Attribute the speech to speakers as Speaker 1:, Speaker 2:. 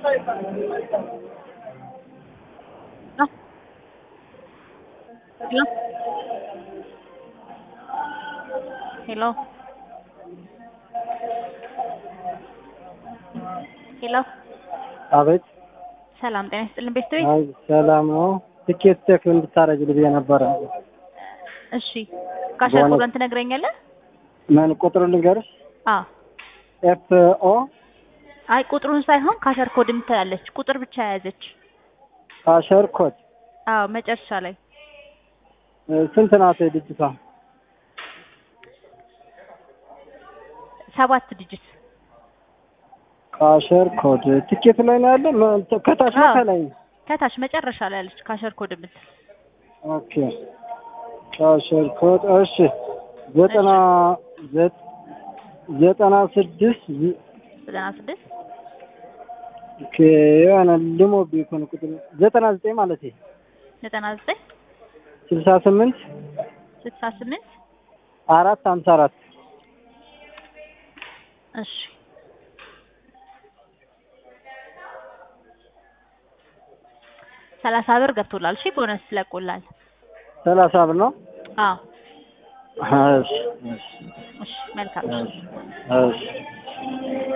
Speaker 1: ሄሎ ሄሎ
Speaker 2: አቤት።
Speaker 1: ሰላም ጤና ይስጥልን ቤተሰቤ።
Speaker 2: አይ ሰላም ነው። ትኬት ቼክ እንድታረግልኝ ብዬ ነበረ።
Speaker 1: እሺ ካሸር
Speaker 2: በእውነት-
Speaker 1: ኮዱን ትነግረኛለህ?
Speaker 2: ምን ቁጥሩ ልንገርሽ?
Speaker 1: አዎ
Speaker 2: ኤፍ ኦ
Speaker 1: አይ ቁጥሩን ሳይሆን ካሸር ኮድ የምትላለች ቁጥር ብቻ የያዘች።
Speaker 2: ካሸር ኮድ
Speaker 1: አዎ መጨረሻ ላይ
Speaker 2: እ፣ ስንት ናት ልጅቷ?
Speaker 1: ሰባት ዲጂት
Speaker 2: ካሸር ኮድ ትኬት ላይ ነው ያለ? ምን- ከታች ነው
Speaker 1: አዎ።
Speaker 2: ከላይ?
Speaker 1: ከታች መጨረሻ ላይ ያለች ካሸር ኮድ የምትል
Speaker 2: ኦኬ ካሸር ኮድ እሺ። ዘጠና ዘ- ዘጠና ስድስት ዝ-
Speaker 1: ዘጠና ስድስት
Speaker 2: ኦኬ የሆነ ልሞብኝ እኮ ነው ቁጥሩ ዘጠና ዘጠኝ ማለት
Speaker 1: ዘጠና ዘጠኝ
Speaker 2: ስልሳ ስምንት
Speaker 1: ስልሳ ስምንት
Speaker 2: አራት ሀምሳ አራት
Speaker 1: እሺ ሰላሳ ብር ገብቶላል። እሺ ቦነስ ትለቁላል።
Speaker 2: ሰላሳ ብር ነው።
Speaker 1: አዎ
Speaker 2: እሺ እሺ
Speaker 1: እሺ መልካም እሺ
Speaker 2: እሺ እሺ